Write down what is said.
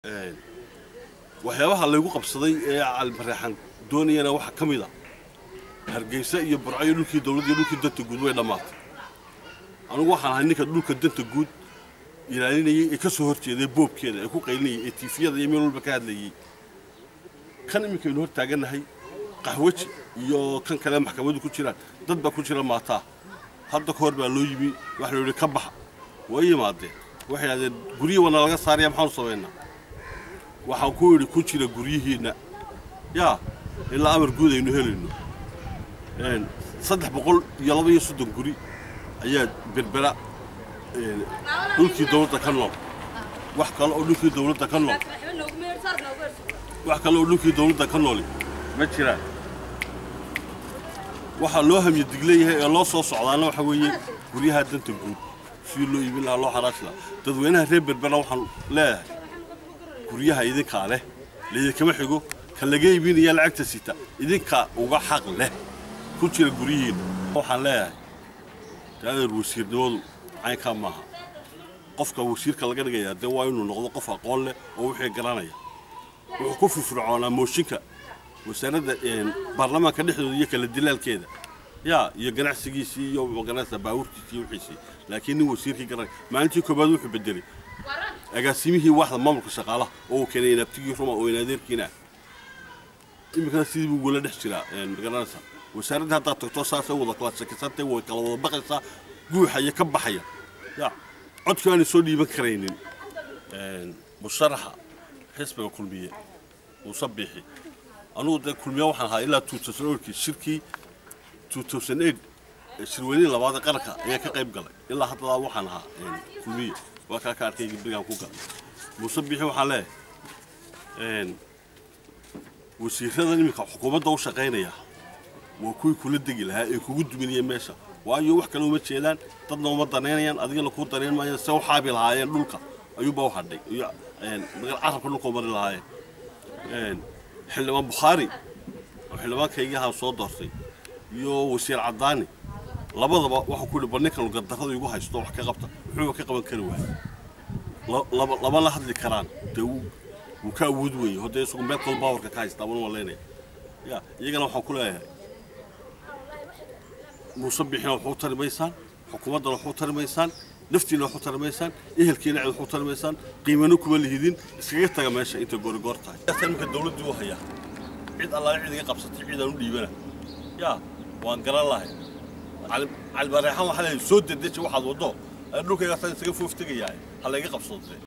waxyaabaha laygu qabsaday ee calimareexan doonayana waxaa ka mid a hargeysa iyo burcayo dhulkii dowladda iyo dhulkii danta guud way dhammaatay anugu waxaan ahay ninka dhulka danta guud ilaalinayay ee ka soo horjeeday boobkeeda ee ku qaylinayay ee tiifiyada iyo meel walba ka hadlayay kan iminkaynu hor taagannahay qaxwaji iyo kan kale maxkamadu ku jiraan dad baa ku jira maataa hadda ka hor baa loo yimi waxa la yidhi ka baxa way yimaadeen waxay yidhahdeen guryihi wana laga saaraya maxaanu samaynaa waxaan ku idhi ku jira guryihiinna yaa ilaa amar guud aynu helayno saddex boqol iyo laba iyo soddon guri ayaa berbera dhulkii dowladda ka nool wax kale oo dhulkii dowladda ka nool wax kale oo dhulkii dowladda ka nooli ma jiraan waxaa loo hamye digleeyahay ee loo soo socdaana waxa weeye guryaha danta guud sidii loo iibin lahaa loo xaraashi lahaa dadweynaha reer berbera waxaan leeyahay guryaha idinkaa leh laydinkama xigo ka laga iibinaya lacagta sita idinkaa uga xaq leh ku jira guryihiinna waxaan leeyahay daadeer wasiirnimadu caynkaa maaha qofka wasiirka laga dhigayaa dee waa inuu noqdo qof aqoon leh oo wixii garanaya wuxuu ku firfircoonaa mooshinka wasaaradda baarlamaanka dhexdooda iyo kala dilaalkeeda yaa iyo ganacsigiisii iyo maganaysa baabuurkiisii iyo wixiisii laakiin nin wasiirkii garanaya maalintii koobaad wuxuu bedelay agaasimihii waaxda maamulka shaqaalaha oo uu keenay inaabtigii ruma oo inaadeerkiina iminkana sidii buu wala dhex jiraa magaranaysa wasaaradda haddaad tagto saasay wada kala shakisantay way kala wada baqaysaa guuxaya ka baxaya ya codkii aanay soo dhiiban karaynin musharaxa xisbiga kulmiye muuse biixi anugu dee kulmiye waxaan ahaa ilaa kii shirkii shirweynihii labaad ee qaranka ayaa ka qayb galay ilaa haddadaa waxaan ahaa kulmiye waa kaa ka arkay berigaan ku galay muuse biixi waxaan leeyahay wasiiradan iminka xukuumadda u shaqaynaya waa kuwii kula degi lahaa ee kugu duminaya meesha waayo wax kale uma jeedaan dadna uma danaynayaan adigana kuu danayn maayaan se u xaabi lahaayeen dhulka ayuunbaa u hadhay iyo carabka dhulka u mari lahaayeen xildhibaan bukhaari oo xildhibaankaygii ahaa soo doortay iyo wasiir caddaani labadaba waxaa ku yidhi bal ninkan gardarrada igu haysto wax ka qabta wuxuuba ka qaban kari waayey lama la hadli karaan dee wuu ka awood weeye haddee isagu meel kal baawarka ka haystaa wana malaynaya ya iyagana waxaan ku leeyahay muuse bixina waxu tari maysaan xukuumaddana waxu tari maysaan naftiina waxu tari maysaan ehelkiina cid waxu tari maysaan qiimano kuma lihidin iskaga taga meesha intay goorigoor tahay imika dawladdii u hayaa cid allaale cid iga qabsatay cidaan u dhiibana yaa waan garan lahay calibareexan waxaa leeyahay soo dedeji waxaad waddo dhulkayga isaga foof tegayahay ha layga qabsado